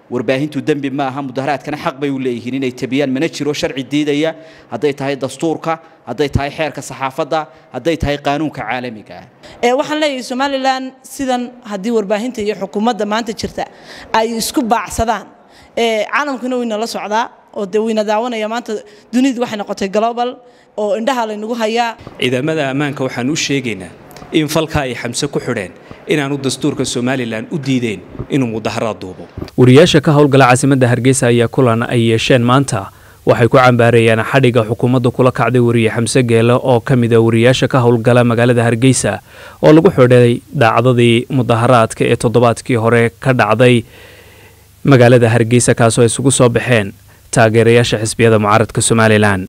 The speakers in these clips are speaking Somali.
warbaahintu dembi ma aha mudaharaadkana xaq bay u leeyihiin inay tabiyaan mana jiro sharci diidaya hadday tahay dastuurka hadday tahay xeerka saxaafadda hadday tahay qaanuunka caalamiga ah waxaan leeyahay somalilan sidan haddii warbaahinta iyo xukuumadda maanta jirta ay isku baacsadaan caalamkuna wayna la socdaa oo dee wayna daawanaya maanta dunidu waxay noqotay global oo indhaha laynagu hayaa ciidamada ammaanka waxaan u sheegaynaa in falka ay xamse ku xidheen inaanu dastuurka somalilan u diideen inuu mudaharaad duubo wariyaasha ka howlgala caasimadda hargeysa ayaa kulan ay yeesheen maanta waxay ku cambaareeyeen xadhigga xukuumadda kula kacday wariye xamse geele oo ka mid a wariyaasha ka howlgala magaalada hargeysa oo lagu xidhay dhacdadii mudaharaadka ee toddobaadkii hore ka dhacday magaalada hargeysa kaasoo ay isugu soo baxeen taageerayaasha xisbiyada mucaaradka somalilan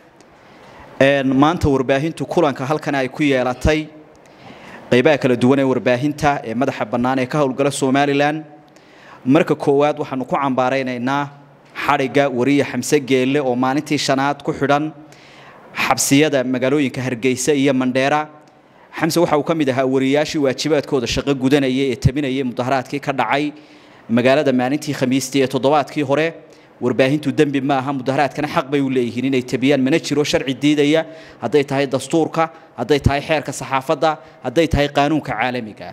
maanta warbaahintu kulanka halkan ay ku yeelatay qaybaha kala duwan ee warbaahinta ee madaxa bannaan ee ka howlgala somalilan marka koowaad waxaanu ku cambaaraynaynaa xadhigga wariye xamse geelle oo maalintii shanaad ku xidhan xabsiyada magaalooyinka hargeysa iyo mandheera xamse waxa uu ka mid ahaa wariyaashii waajibaadkooda shaqo gudanayay ee tabinayay mudaharaadkii ka dhacay magaalada maalintii khamiistii ee toddobaadkii hore warbaahintu dembi ma aha mudaharaadkana xaq bay u leeyihiin inay tabiyaan mana jiro sharci diidaya hadday tahay dastuurka hadday tahay xeerka saxaafadda hadday tahay qaanuunka caalamiga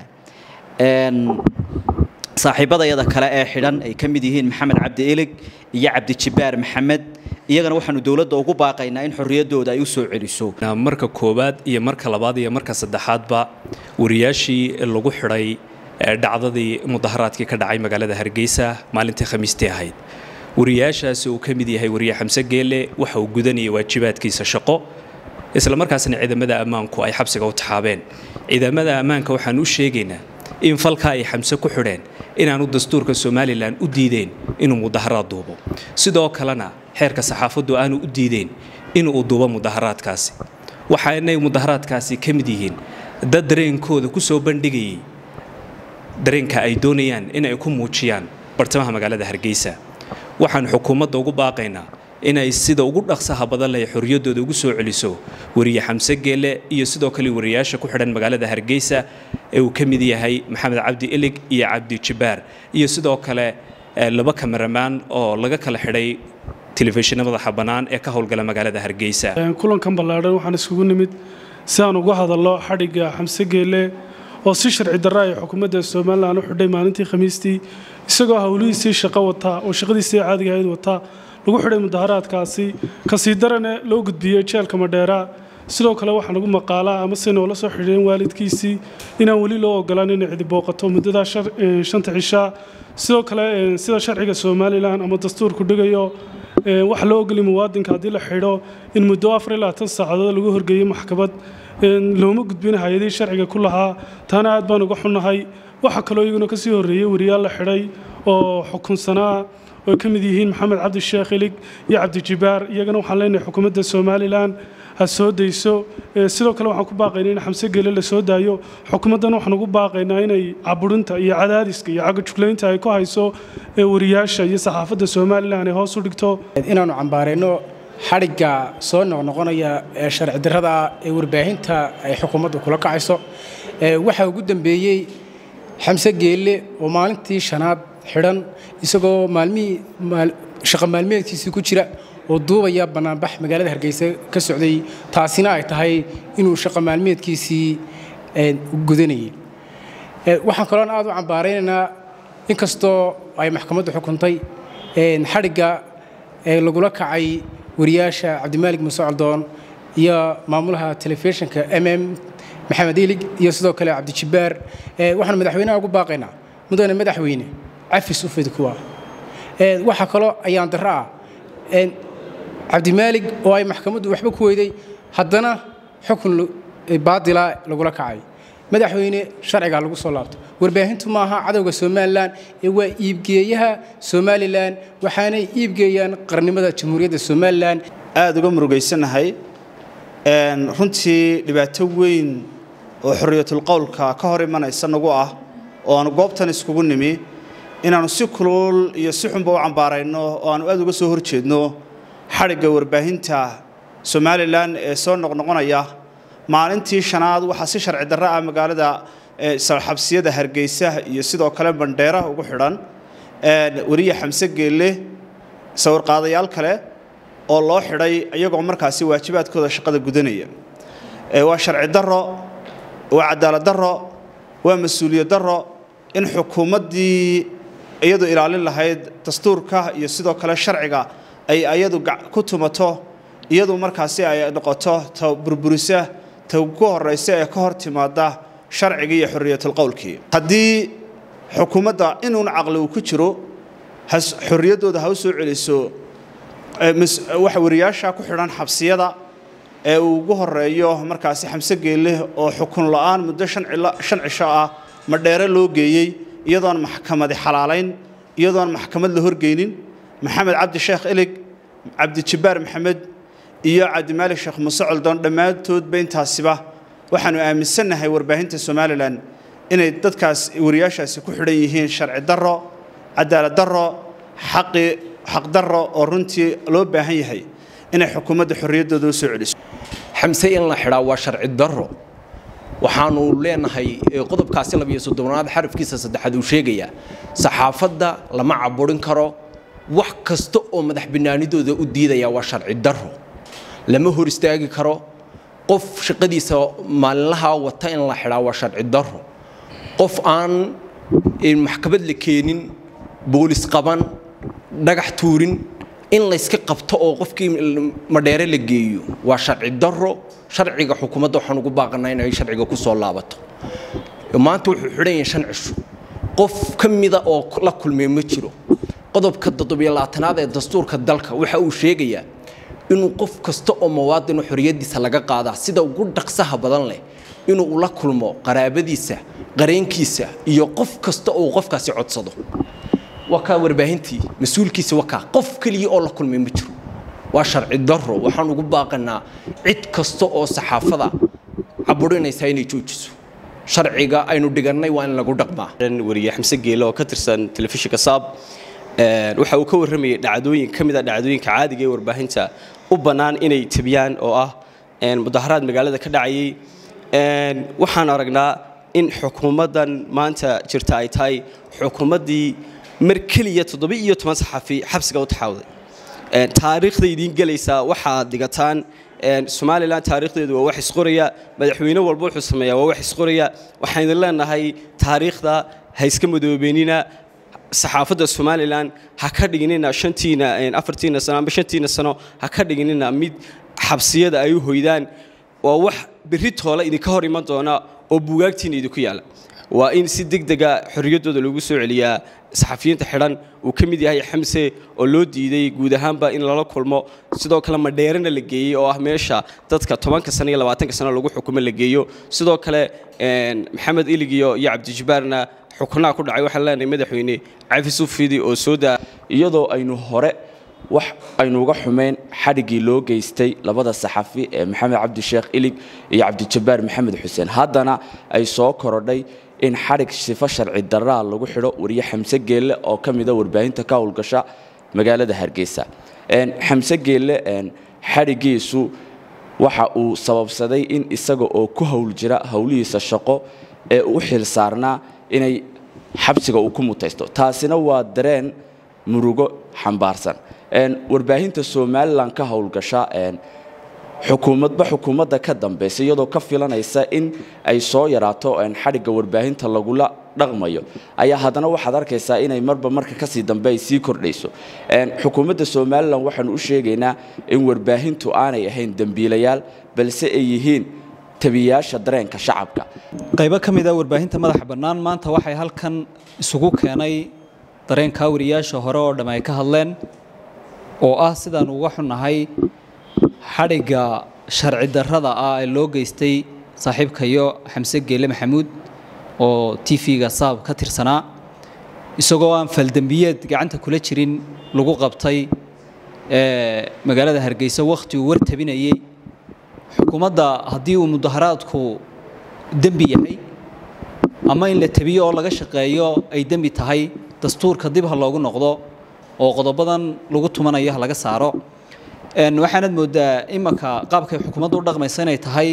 ah saaxiibadayada kale ee xidhan ay ka mid yihiin maxamed cabdi ilig iyo cabdijibaar maxamed iyagana waxaanu dowladda ugu baaqaynaa in xorriyaddooda ay u soo celiso marka koowaad iyo marka labaad iyo marka saddexaadba wariyaashii lagu xidhay dhacdadii mudaharaadkii ka dhacay magaalada hargeysa maalintii khamiistii ahayd wariyaashaasi uu ka mid yahay wariye xamse geelle waxa uu gudanayay waajibaadkiisa shaqo isla markaasna ciidamada ammaanku ay xabsiga u taxaabeen ciidamada ammaanka waxaan u sheegaynaa in falka ay xamse ku xidheen inaanu dastuurka somalilan u diideen inuu mudaharaad duubo sidoo kalena xeerka saxaafaddu aanu u diideen inuu duubo mudaharaadkaasi waxaanay mudaharaadkaasi ka mid yihiin dad dareenkooda ku soo bandhigayay dareenka ay doonayaan in ay ku muujiyaan bartamaha magaalada hargeysa waxaan xukuumadda ugu baaqaynaa inay sida ugu dhaqsaha badan leh xorriyaddooda ugu soo celiso wariye xamse geelle iyo sidoo kale wariyaasha ku xidhan magaalada hargeysa ee uu ka mid yahay maxamed cabdi ilig iyo cabdi jibaar iyo sidoo kale laba kameramaan oo laga kala xidhay telefishinna madaxa bannaan ee ka howlgala magaalada hargeysa kulankan ballaadhan waxaan iskugu nimid si aan uga hadallo xadhigga xamse geelle oo si sharci darra ay xukuumadda somalilan u xidhay maalintii khamiistii isagoo howlihiisii shaqo wataa oo shaqadiisii caadiga ahayd wataa lagu xidhay mudaharaadkaasi kasii darane loo gudbiyey jeelka madheera sidoo kale waxaa lagu maqaalaa ama si noola soo xidheen waalidkiisii inaan weli loo ogolaan inay cidi booqato muddadaa shanta cishaa sidoo kale sida sharciga somalilan ama dastuurku dhigayo waxa loo ogolay muwaadinka haddii la xidho in muddo afar ilaa tan saacadood lagu horgeeyey maxkamad looma gudbin hay-adihii sharciga ku lahaa taana aad baan uga xunnahay waxaa kaloo iyaguna kasii horreeyey wariyaal la xidhay oo xukunsanaa oo ka mid yihiin maxamed cabdi sheekh ilig iyo cabdijibaar iyagana waxaan leenahay xukuumadda somalilan ha soo dayso sidoo kale waxaan ku baaqaynaa in xamse geele la soo daayo xukuumaddan waxaan ugu baaqaynaa inay caburinta iyo cadaadiska iyo cagajuglaynta ay ku hayso wariyaasha iyo saxaafadda somalilan ay hoos u dhigto inaannu cambaarayno xadhigga soo noqnoqonaya ee sharci darrada ee warbaahinta ay xukuumaddu kula kacayso waxaa ugu dambeeyey xamse geelle oo maalintii shanaad xidhan isagoo maalmihii shaqa maalmeedkiisii ku jira oo duubaya bannaanbax magaalada hargeysa ka socday taasina ay tahay inuu shaqa maalmeedkiisii gudanayay waxaan kaloon aad u cambaaraynaynaa inkastoo ay maxkamaddu xukuntay xadhigga lagula kacay wariyaasha cabdimaalig muuse caldoon iyo maamulaha telefishinka m m maxamed ilig iyo sidoo kale cabdijibaar waxaan madaxweynaha ugu baaqaynaa mudane madaxweyne cafis u fidi kuwa waxaa kaloo ayaan darro ah cabdimaalig oo ay maxkamaddu waxba ku weyday haddana xukun baadila lagula kacay madaxweyne sharcigaa lagu soo laabto warbaahintu maaha cadowga somalilan ee waa iibgeeyaha somalilan waxaanay iibgeeyaan qarnimada jamhuuriyadda somalilan aada uga murugaysanahay runtii dhibaato weyn oo xorriyatul qowlka ka hor imanaysa nagu ah oo aanu goobtan iskugu nimi inaannu si kulul iyo si xunba u cambaarayno oo aanu aad uga soo hor jeedno xadhigga warbaahinta somalilan ee soo noqnoqonaya maalintii shanaad waxaa si sharci darro ah magaalada xabsiyada hargeysa iyo sidoo kale bandheera ugu xidhan weriye xamse geelle sawirqaadayaal kale oo loo xidhay iyagoo markaasi waajibaadkooda shaqada gudanaya waa sharci darro waa cadaalad darro waa mas-uuliyad darro in xukuumaddii iyadu ilaalin lahayd dastuurka iyo sidoo kale sharciga ay ayadu ku tumato iyadu markaasi ay noqoto ta burburisa ta ku horaysa ee ka hor timaada sharcigii iyo xorriyatulqowlkii haddii xukuumadda inuun caqli uu ku jiro xorriyaddooda ha u soo celiso waxa wariyaasha ku xidhan xabsiyada ee uu ugu horeeyo markaasi xamse geelle oo xukun la'aan muddo shan cisho ah madheere loo geeyey iyadoon maxkamadi xalaalayn iyadoon maxkamad la horgeynin maxamed cabdi sheekh ilig cabdijabbaar maxamed iyo cabdimaalik sheekh muuse coldoon dhammaantoodba intaasiba waxaanu aaminsannahay warbaahinta somalilan inay dadkaas wariyaashaasi ku xidhan yihiin sharci darro cadaalad darro xaqi xaqdarro oo runtii loo baahan yahay inay xukuumadda xorriyaddooda u soo celiso xamse in la xidhaa waa sharci darro waxaanu leenahay qodobkaasi labiyo soddonaad xarafkiisa saddexaad uu sheegayaa saxaafadda lama caburin karo wax kasta oo madax banaanidooda u diidaya waa sharci darro lama hor istaagi karo qof shaqadiisa maalinlaha wata in la xidhaa waa sharci darro qof aan maxkamad la keenin boolis qaban dhagax tuurin in layska qabto oo qofkii madheere la geeyo waa sharci darro sharciga xukuumadda waxaan ugu baaqanaa inay sharciga ku soo laabato maanta wuxuu xidhan yahay shan cisho qof ka mida oo la kulmay ma jiro qodobka toddobiyo labaatanaad ee dastuurka dalka waxa uu sheegayaa inuu qof kasta oo muwaadino xorriyaddiisa laga qaadaa sida ugu dhaqsaha badan leh inuu ula kulmo qaraabadiisa qareenkiisa iyo qof kasta oo qofkaasi codsado waa kaa warbaahintii mas-uulkiisa waa kaa qof keliya oo la kulmay ma jiro waa sharci darro waxaan ugu baaqanaa cid kasta oo saxaafada caburinaysa inay joojiso sharciga aynu dhigannay waa in lagu dhaqmaa wariye xamse geele oo ka tirsan telefishinka saab waxa uu ka warramayay dhacdooyin ka mid a dhacdooyinka caadiga ee warbaahinta u bannaan inay tebiyaan oo ah mudaharaad magaalada ka dhacayay waxaan aragnaa in xukuumaddan maanta jirta ay tahay xukuumaddii mar keliya toddoba iyo toban saxafi xabsiga u taxaawday taariikhda idiin gelaysaa waxaad dhigataan somalilan taariikhdeedu waa wax isqoraya madaxweyne walba wuxuu sameeyaa waa wax isqoraya waxaan idin leenahay taariikhda ha iska madoobeynina saxaafadda somalilan ha ka dhiginina shantiina afartiina sano amba shantiina sano ha ka dhiginina mid xabsiyada ay u hoydaan waa wax berri toole idinka hor iman doona oo buugaagtiina idinku yaala waa in si degdega xorriyaddooda lagu soo celiyaa saxafiyiinta xidhan uu ka mid yahay xamse oo loo diiday guud ahaanba in lala kulmo sidoo kale madheerana la geeyey oo ah meesha dadka tobanka sano iyo labaatanka sano lagu xukumo la geeyo sidoo kale maxamed iligiyo iyo cabdijabbaarna xukunaha ku dhacay waxaan leenahay madaxweyne cafi sufidi oo soo daa iyadoo aynu hore wax aynu uga xumeyn xadhiggii loo geystay labada saxafi ee maxamed cabdisheekh ilig iyo cabdijabbaar maxamed xuseen haddana ay soo korodhay in xadhig sifo sharci daraa lagu xidho wariye xamse geelle oo ka mida warbaahinta ka howlgasha magaalada hargeysa xamse geelle xadhiggiisu waxa uu sababsaday in isaga oo ku howl jira howlihiisa shaqo ee u xil saarnaa inay xabsiga uu ku mutaysto taasina waa dareen murugo xambaarsan warbaahinta somalilan ka howlgasha xukuumadba xukuumadda ka dambaysa iyadoo ka filanaysa in ay soo yaraato xadhigga warbaahinta lagula dhaqmayo ayaa haddana waxaad arkaysaa inay marba marka kasii dambe ay sii kordhayso xukuumadda somalilan waxaanu u sheegaynaa in warbaahintu aanay ahayn dembiilayaal balse ay yihiin tabiyaasha dareenka shacabka qaybo ka mid a warbaahinta madaxa bannaan maanta waxay halkan isugu keenay dareenka wariyaasha hore oo dhamm ay ka hadleen oo ah sidaan uga xunnahay xadhigga sharci darrada ah ee loo geystay saaxiibkayo xamse geele maxamuud oo t v-ga saab ka tirsanaa isagoo aan faldembiyeed gacanta kula jirin lagu qabtay magaalada hargeysa wakhti uu war tabinayey xukuumadda haddii uu mudaharaadku dembi yahay ama in la tabiyo oo laga shaqeeyo ay dembi tahay dastuurka dib ha loogu noqdo oo qodobadan lagu tumanayo ha laga saaro waxaanad moodaa imanka qaabkay xukuumaddu u dhaqmaysa inay tahay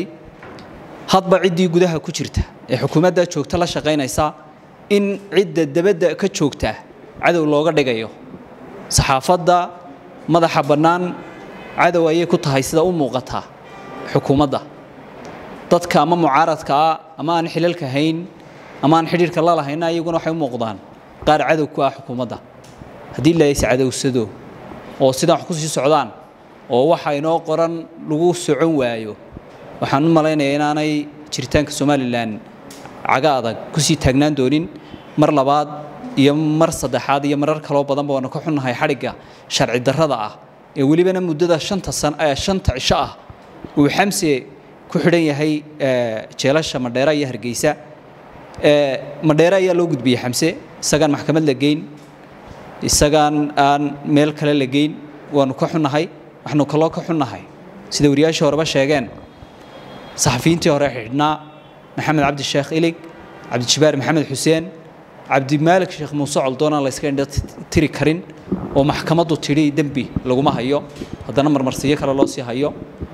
hadba ciddii gudaha ku jirta ee xukuumadda joogta la shaqaynaysa in cidda dabadda ka joogta cadow looga dhigayo saxaafadda madaxa bannaan cadow ayay ku tahay sida u muuqata xukuumadda dadka ama mucaaradka ah ama aan xilalka hayn ama aan xidhiirka la lahayna iyaguna waxay u muuqdaan qaar cadow ku ah xukuumadda haddii la is cadowsado oo sidaan wax ku sii socdaan oo waxa inoo qoran lagu socon waayo waxaan u malaynayaa inaanay jiritaanka somalilan caga adag kusii taagnaan doonin mar labaad iyo mar saddexaad iyo marar kaloo badanba waanu ka xunnahay xadhigga sharci darrada ah ee welibana muddada shanta san ee shanta cisho ah uu xamse ku xidhan yahay jeelasha madheera iyo hargeysa madheere ayaa loo gudbiyey xamse isagaan maxkamad la geyn isagaan aan meel kale la geyn waanu ka xunnahay waxaanu kaloo ka xunnahay sida wariyaashii horeba sheegeen saxafiyiintii hore xidhnaa maxamed cabdi sheekh ilig cabdijibaar maxamed xuseen cabdimaalik sheekh muuse coldoonaan la yska indha tiri karin oo maxkamaddu tidhi dembi laguma hayo haddana marmarsiyo kale loo sii hayo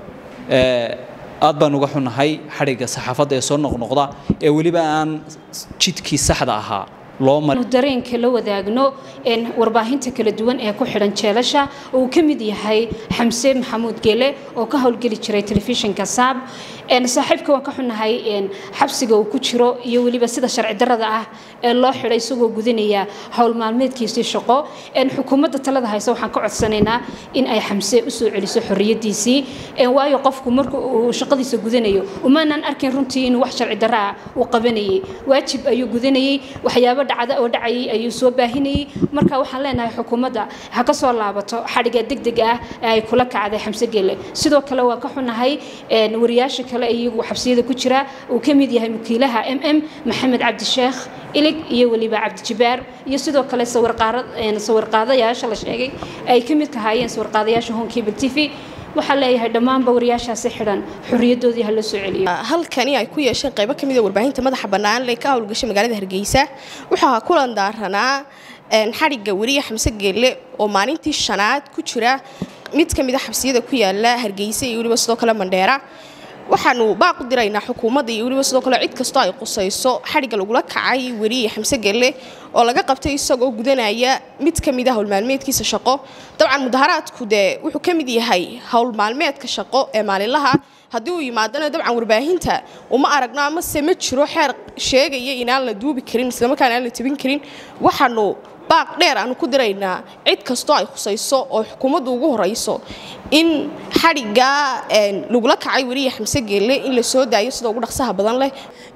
aad baan uga xunnahay xadhigga saxaafadda ee soo noqnoqda ee weliba aan jidkii saxda ahaa dareenka la wadaagno warbaahinta kala duwan ee ku xidhan jeelasha uu ka mid yahay xamse maxamuud gele oo ka howlgeli jiray telefishinka saab saaxiibka waan ka xunnahay xabsiga uu ku jiro iyo weliba sida sharci darada ah ee loo xidhay isagoo gudanaya howl maalmeedkiisii shaqo xukuumadda talada hayse waxaan ka codsanaynaa in ay xamse usoo celiso xorriyadiisii waayo qofku marka uu shaqadiisa gudanayo umaanaan arkin runtii inuu wax sharci darro ah uu qabanayay waajib ayuu gudanayay waxyaabo dhacda oo dhacayay ayuu soo baahinayay marka waxaan leenahay xukuumadda ha ka soo laabato xadhigga degdeg ah ee ay kula kacday xamse gele sidoo kale waan ka xunnahay wariyaasha kale iyagu xabsiyada ku jira uu ka mid yahay wakiilaha m m maxamed cabdisheekh ilig iyo weliba cabdijibaar iyo sidoo kale sawirqaadayaasha la sheegay ay ka mid kahaayeen sawirqaadayaasha honkable t v waxaa leeyahay dhammaanba wariyaashaasi xidhan xorriyadoodii ha la soo celiyo halkani ay ku yeesheen qaybo ka mid a warbaahinta madaxa bannaan ee ka howlgashay magaalada hargeysa waxaa kulan daaranaa xadhigga weriye xamse geelle oo maalintii shanaad ku jira mid ka mid a xabsiyada ku yaala hargeysa iyo weliba sidoo kale mandheera waxaanu baaq u diraynaa xukuumadda iyo weliba sidoo kale cid kastoo ay qusayso xadhigga lagula kacay weriye xamse gelle oo laga qabtay isagoo gudanaya mid ka mid a howlmaalmeedkiisa shaqo dabcan mudaharaadku dee wuxuu ka mid yahay howlmaalmeedka shaqo ee maalinlaha haddii uu yimaadana dabcan warbaahinta uma aragno amase ma jiro xeer sheegaya inaan la duubi karin islamarkaana aan la tebin karin waxaanu baaq dheer aanu ku diraynaa cid kastoo ay khusayso oo xukuumaddu ugu horayso in xadhiggaa lagula kacay weriye xamse geelle in la soo daayo sida ugu dhaqsaha badan leh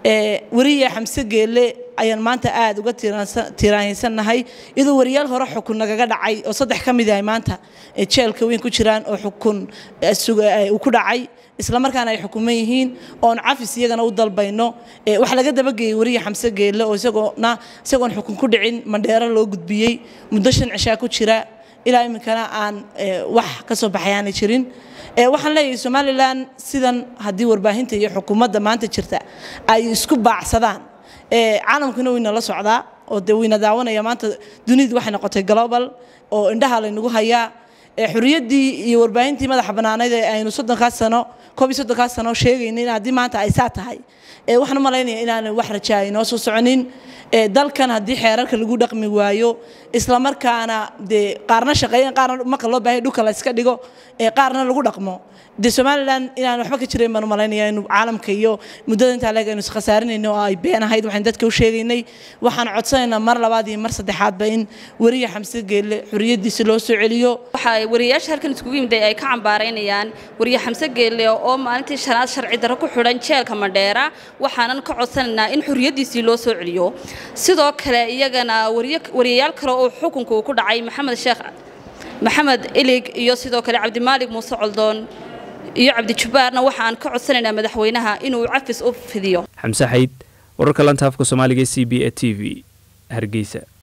weriye xamse geelle ayaan maanta aada uga tiiraansannahay iyadoo wariyaal hore xukun nagaga dhacay oo saddex ka mid yahay maanta jeelka weyn ku jiraan oo xukun uu ku dhacay islamarkaana ay xukuman yihiin oon cafis iyagana u dalbayno wax laga dabageeyey weriye xamse geelle oo isagoona isagoon xukun ku dhicin mandheero loo gudbiyey muddo shan cishaa ku jira ilaa iminkana aan wax ka soo baxay aanay jirin waxaan leeyahay somalilan sidan haddii warbaahinta iyo xukuumadda maanta jirta ay isku baacsadaan caalamkuna wayna la socdaa oo dee wayna daawanaya maanta dunidu waxay noqotay global oo indhaha laynagu hayaa xuriyaddii iyo warbaahintii madaxa bannaaneyd ee aynu soddonkaas sano koob iyo soddonkaas sano sheegayna in haddii maanta ay saa tahay waxaan u malaynaya inaanay wax rajaa inoo soo soconin dalkan haddii xeerarka lagu dhaqmi waayo islamarkaana dee qaarna shaqeeyeen qaarna marka loo baahay dhulka la iska dhigo qaarna lagu dhaqmo dee somalilan inaan waxba ka jirayn baan u malaynaya inu caalamka iyo muddada intaa leeg aynu iskhasaarinaynay oo ay been ahayd waxaan dadka u sheegaynay waxaan codsanaynaa mar labaad iyo mar saddexaadba in weriye xamse geelle xorriyaddiisa loo soo celiyo waxaa wariyayaasha halkan iskugu yimid ay ka cambaaraynayaan weriye xamse geelle oo maalintii shanaad sharci darro ku xidhan jeelka mandheera waxaanan ka codsanaynaa in xorriyaddiisii loo soo celiyo sidoo kale iyagana wariyayaal kale oo xukunka uu ku dhacay maxamed sheekh maxamed ilig iyo sidoo kale cabdimaalig muuse coldoon iyo cabdijabaarna waxaan ka codsanaynaa madaxweynaha inuu cafis u fidiyo xamse xayd wararka lanta afka soomaaliga c b e t v hargeysa